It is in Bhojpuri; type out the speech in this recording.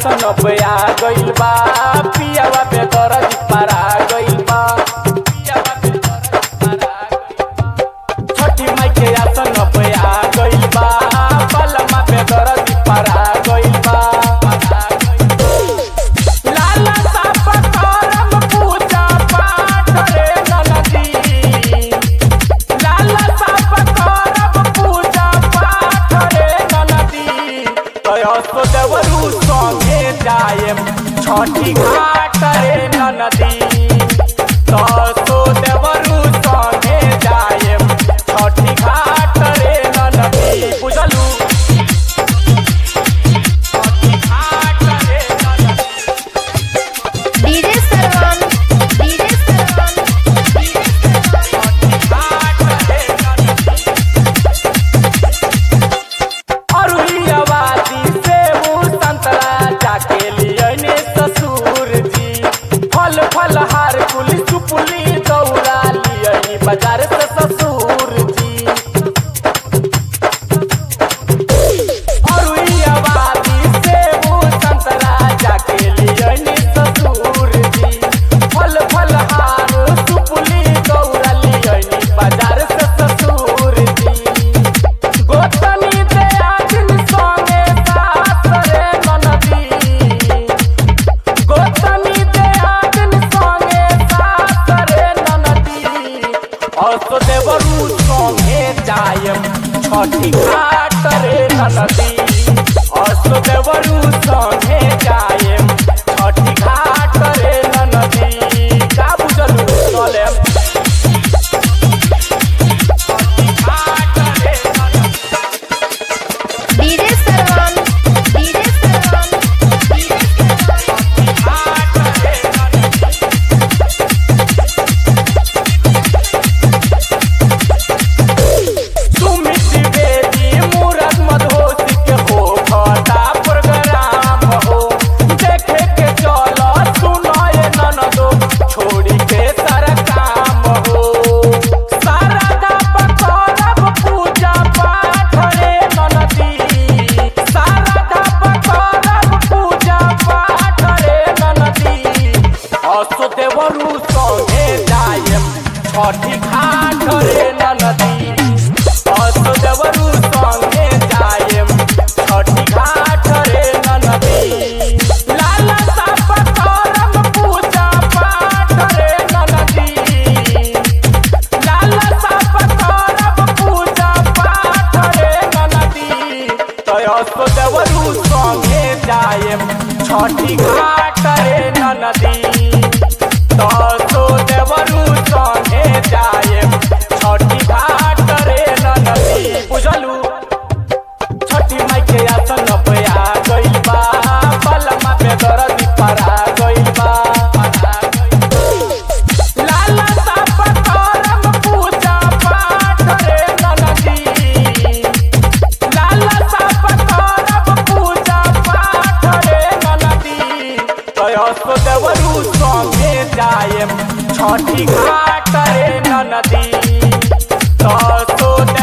आसन पे आ गइल बा पियावा पे दरज पारा गइल बा पियावा पे दरज पारा गइल बा। छठी माई के आसन पे आ गइल बा पलमा पे दरज पारा गइल बा पारा गइल बा। लाला साप करम पूजा पाठ रे ननदी लाला साप करम पूजा पाठ रे ननदी तयसो देवरू संगे जायम छठी घाट रे ननदी तयसो देवरू संगे जायम छठी घाट रे ननदी बुझलू छठी घाट रे ननदी डीजे सरवन डीजे सरवन डीजे सरवन अरुलियावादी से वो संतरा जाके लियने ससुर जी फल फल हार कुली सुपुली दौड़ा लियनी बाजार से ससुर जी अरुलियावादी से वो संतरा जाके लियने ससुर जी फल फल हार सुपुली दौड़ा लियनी बाजार से ससुर जी गोतनी दे आदिन संगे सास रे ननदी गोतनी दे आदिन संगे सास रे ननदी असो देवरू संगे जायम छठी घाट रे ननदी असो देवरू संगे जायम छठी घाट रे ननदी का बुझलू चलेम घाट रे ननदी डीजे सरवन डीजे सरवन डीजे सरवन सुमित बेदी मूरत मधोसी के हो खता प्रोग्राम हो देखे के चलो सुनाए ननदो छोड़ी के सारा काम हो सारा दाप करब पूजा पाठ रे ननदी सारा दाप करब पूजा पाठ रे ननदी असो देवरू संगे जायम छठी घाट रे ननदी असो देवरू संगे जायम छठी घाट रे ननदी लाला साप करम पूजा पाठ रे ननदी लाला साप करम पूजा पाठ रे ननदी तयसो देवरू संगे जायम छठी घाट रे ननदी तयसो देवरू संगे जायम छठी घाट रे ननदी बुझलू छठी माई के आसन पे आ गइल बा पलमा पे दरद पारा गइल बा पारा गइल बा। लाला साप करम पूजा पाठ रे ननदी लाला साप करम पूजा पाठ रे ननदी तयसो देवरू संगे जायम छठी घाट रे ननदी तयसो